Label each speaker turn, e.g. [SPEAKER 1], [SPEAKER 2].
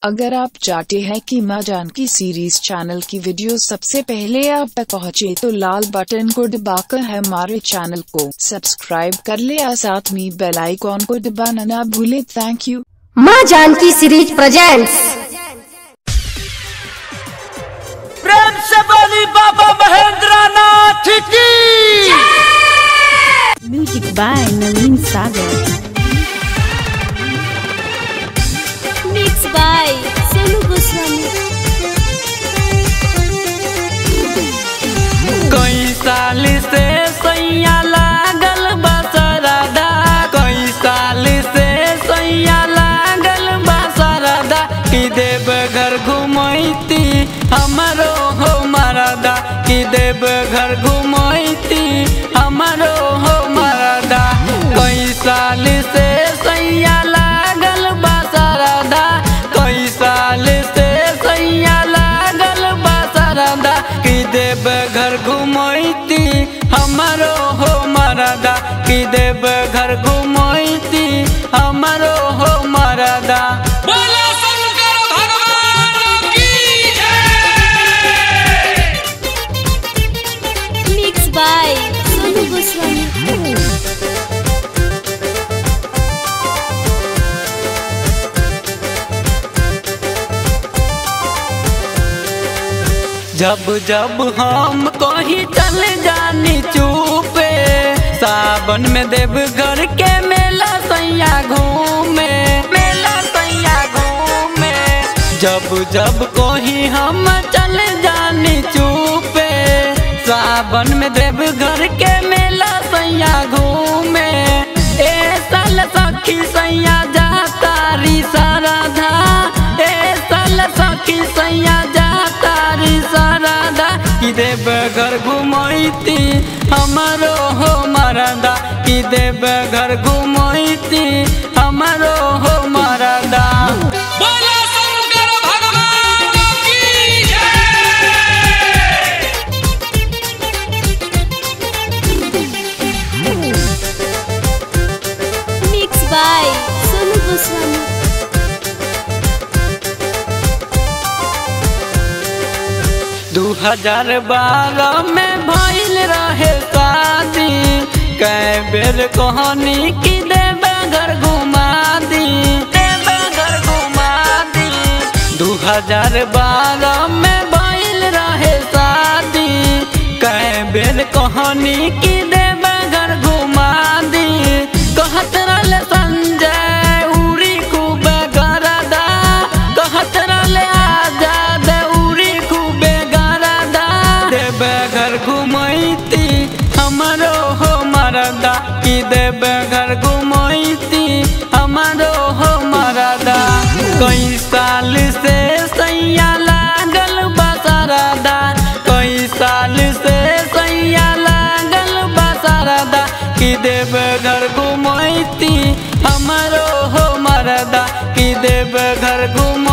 [SPEAKER 1] अगर आप चाहते हैं कि माँ जानकी सीरीज चैनल की वीडियो सबसे पहले आप तक पहुँचे तो लाल बटन को दबाकर हमारे चैनल को सब्सक्राइब कर ले और साथ में बेल आइकॉन को दबाना ना भूले थैंक यू
[SPEAKER 2] माँ जानकी सीरीज प्रेजेंट्स
[SPEAKER 3] प्रेम से बोली बाबा महेंद्र नाथ की
[SPEAKER 4] music by Naveen Sagar
[SPEAKER 5] mix by Sonu Goswami
[SPEAKER 3] कई साल से सैया लागल बसरदा कई साल से सैया लागल बसरदा कि देव घर घुमैती हमरो हो मरदा कि देव घर घुमैती हमरो हो मरदा कई साल से सैया लागल बसरदा कई साल से सैया लागल बसरदा कि देव घर घुमैती हमरो हो मरदा कि देव घर घुमैती हमरो हो मरदा बोला शंकर भगवान की
[SPEAKER 5] मिक्स बाय सोनू गोस्वामी
[SPEAKER 3] जब जब हम कहीं चल जानी चुपे सावन में देव घर के मेला सैया घूमे मेला सैया घूमे जब जब कहीं हम चल जानी चुपे सावन में देव घर के मेला सैया घूमे ए साल सखी सैया जा तारी साराधा ए साल सखी सैया जा तारी साराधा कि देव घर घुमैती हमरो हो मरदा कि देव घर घुमैती हमरो हो मरदा बोला शंकर भगवान की
[SPEAKER 5] मिक्स बाय सोनू गोस्वामी
[SPEAKER 3] दू हजार बारह में भइल रहे शादी कै बेर कहानी की देवे घर घुमा दी देवे घर घुमा दी दू हजार बारह में भइल रहे शादी कै बेर कहानी की देवे घर घुमा दी कहत रहले संजय उरी खूबे गरदा कहत रहले आजाद उरी खूबे गरदा देवे घर घुमैती हमरो हो मरदा कि देवे घर घुमैती हमरो हो मरदा कई साल से सैया लागल बसरदा कई साल से सैया लागल बसरदा कि देव घर घुमैती हमरो हो मरदा कि देव घर घुम